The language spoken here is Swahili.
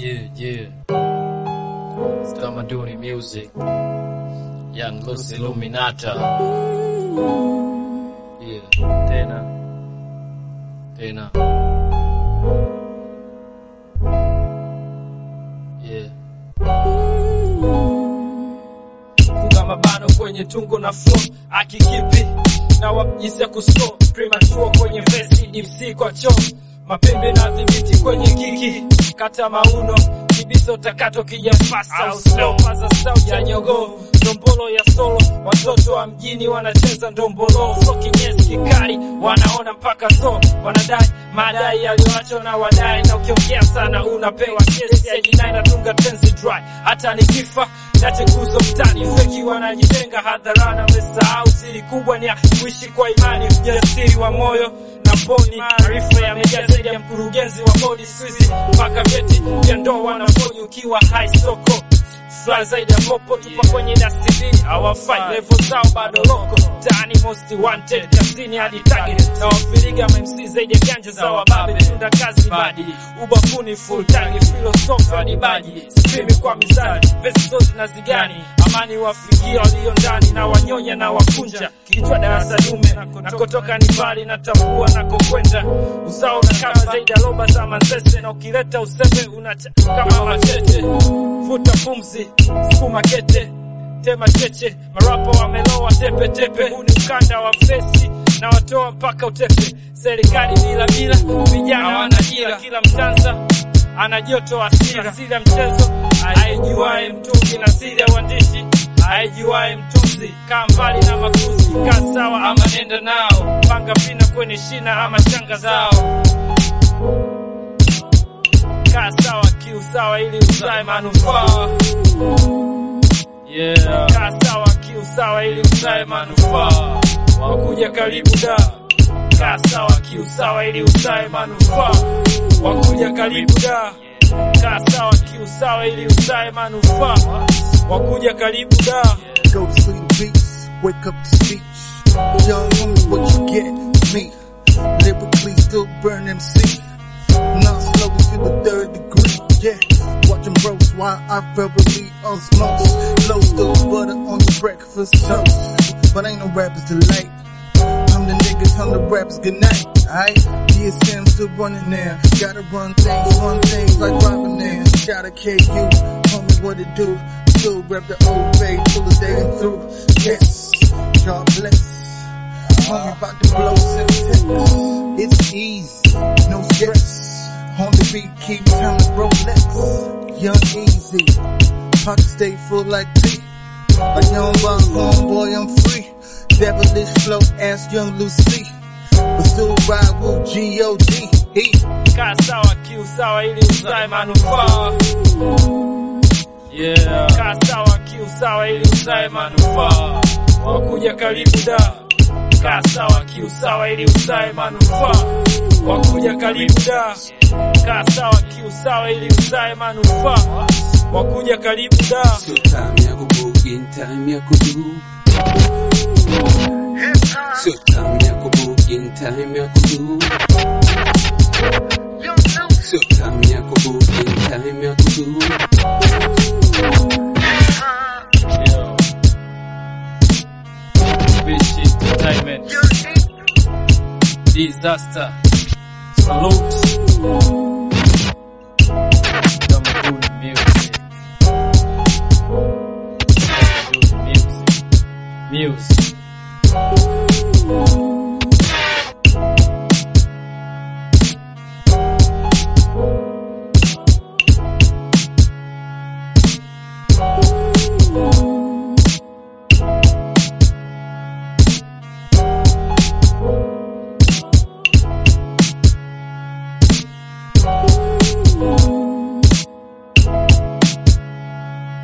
Yeah, yeah. It's Tamaduni music. Young Lucy Luminata. Yeah. Tena. Tena. Yeah. funga mabano kwenye tungo na flow akikipi na wajisi ya kuso premature kwenye vesi dipsi kwa cho mapembe na dhibiti kwenye kiki kata mauno kibiso takato kija fast au slow paza sauti ya nyogo ndombolo ya solo watoto wa mjini wanacheza ndombolo so kinyesi kikali wanaona mpaka so wanadai madai yaliyoachwa na wadai na ukiongea sana unapewa kesi ya jinai natunga tenzi dry hata nikifa nache kuzo mtani feki wanajitenga hadharani wamesahau siri kubwa ni ya kuishi kwa imani ujasiri wa moyo na poni maarifa yamejaa zaidi ya mkurugenzi wa bodi swizi mpaka vyeti vya ndoa wanaponi ukiwa hai soko Fly zaidi ya popo tupa kwenye dustbin hawafai level zao bado loko tani most wanted kazini hadi target na wafiriga MC zaidi ya ganja za wababe tunda kazi badi ubafuni full time philosophy hadi baji sipimi kwa mizani vesi zote na zigani amani wafikia walio ndani na wanyonya na wakunja kichwa darasa dume nakotoka ni mbali natambua nakokwenda uzao na kama zaidi ya roba za manzese na ukileta useme unacha kama machete vuta pumzi sukuma kete tema cheche marapa wameloa tepe tepe huu ni ukanda wa fesi na watoa mpaka utepe serikali bila bila vijana wana ajira kila mtanza ana joto asira siri ya mchezo aijuae mtungi na siri ya uandishi aijuae mtunzi kaa mbali na makuzi kaa sawa ama nenda nao panga vina kwenye shina ama shanga zao kaa sawa kiusawa ili uzae manufaa Yeah. kaa sawa kiusawa ili uzae manufaa wakuja karibu da kaa sawa kiusawa ili uzae manufaa wakuja karibu da kaa sawa kiusawa ili uzae manufaa wakuja karibu da Go to sleep beats, wake up to speech. Young woman, what you get? Me. Lyrically still burn MC. Not slowly to the third degree. Yeah. Watching bros while I verbally osmose. Low still butter on your breakfast toast. But ain't no rappers tonight. I'm the niggas, I'm the rappers, good night. Alright? DSM still running there. Gotta run things, run things like Robin there. Gotta KU, homie, what it do? Still rep the old way till the day and through. Yes, God bless. Homie, about to blow some text. It's easy, no stress. On the beat, keep time to Rolex. Young easy, pocket stay full like tea. Like young boss, homeboy, I'm free. Devilish flow, ask young Lucy. But still ride with G.O.D. He kaa sawa kiusawa ili uzae manufaa Yeah. kaa sawa kiusawa ili uzae manufaa wakuja karibu da kaa sawa kiusawa ili uzae manufaa wakuja karibu da kaa sawa kiusawa ili uzae manufaa wakuja karibu da Sio time ya kubugin, time ya kudu. Sio time ya kubugin, time ya kudu. Sio time ya kubugin, time ya kudu. Yo. Bitch entertainment. Disaster. Salute. Tamaduni music. Tamaduni music. Music.